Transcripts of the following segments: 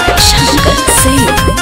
शंकर सिंह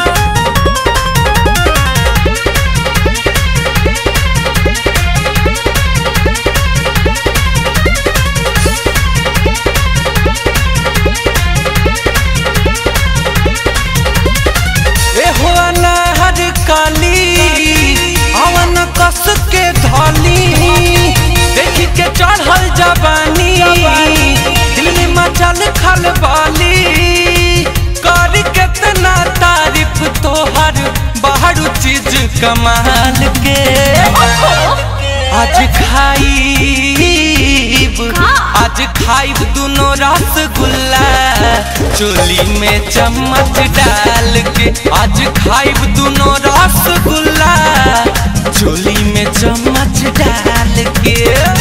एहो अनाहर काली अवन कस के धली देखी के चढ़ल जवानी दिल में मचल खलबाली कर केतना तारीफ तोहर बाहर चीज कमाल के आज खाईब आज खाईब दुनो रसगुल्ला चोली में चम्मच डाल के आज खाईब दुनो रसगुल्ला चोली में चम्मच डाल के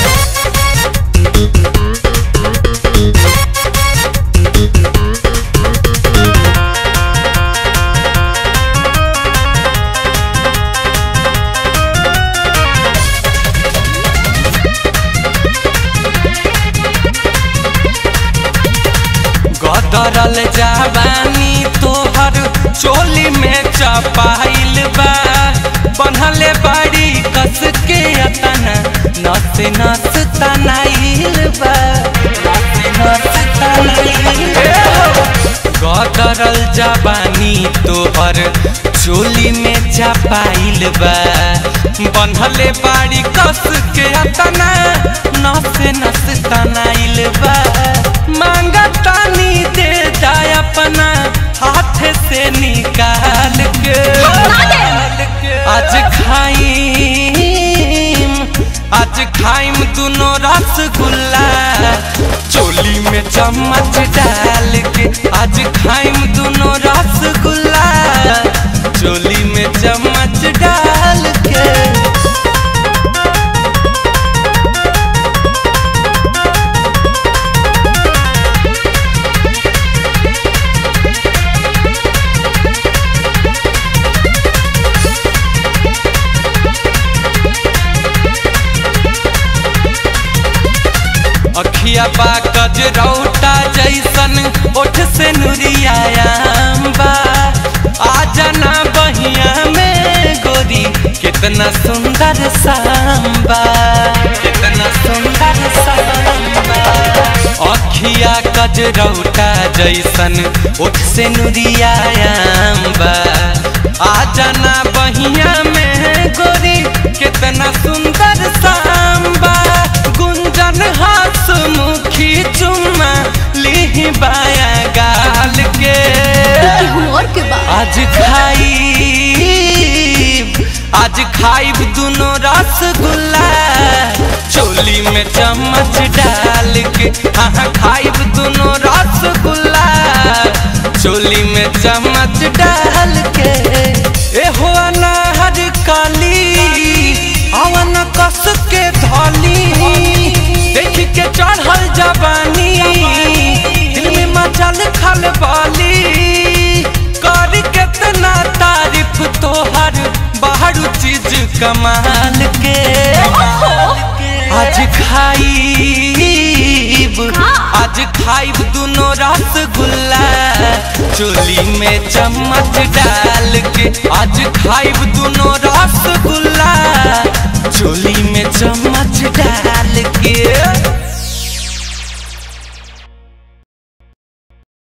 गदरल जवानी तोहर चोली में चपाइल बा बनहले बड़ी कस के अतना नस नस तनाइल बा नस नस तनाइल गदरल जवानी तोहर चोली में चपाइल बा बनहले बाड़ी कस के अतना नस नस तनाइल बा मांगा तानी दे दा अपना हाथ से निकाल के आज खाइम आज खाइम दुनो रसगुल्ला चोली में चम्मच डाल के आज खाइम दुनो रसगुल्ला चोली में चम्मच डाल के अखिया बा गजरौटा जैसन ओठ से नुरियायाम बा आ जाना बहिया में गोरी कितना सुंदर सांबा कितना सुंदर सांबा अखिया गजरौटा जैसन ओठ से नुरियायाम बा आ जाना बहिया में गोरी कितना सुंदर सांबा गुंजन हाथ मुखी चुम्मा ली बाया गाल के और के बाद आज खाई आज खाइब दुनो रसगुल्ला चोली में चम्मच डाल के हाँ खाइब दुनो रसगुल्ला चोली में चम्मच डाल के एहो अनाहर काली अवन कस के धली देख के चढ़ल जवानी दिल में मचल खलबाली कर केतना तारीफ तोहर बाहर चीज कमाल के आज खाईब आज खाईब दुनो रसगुल्ला चोली में चम्मच डाल के आज खाईब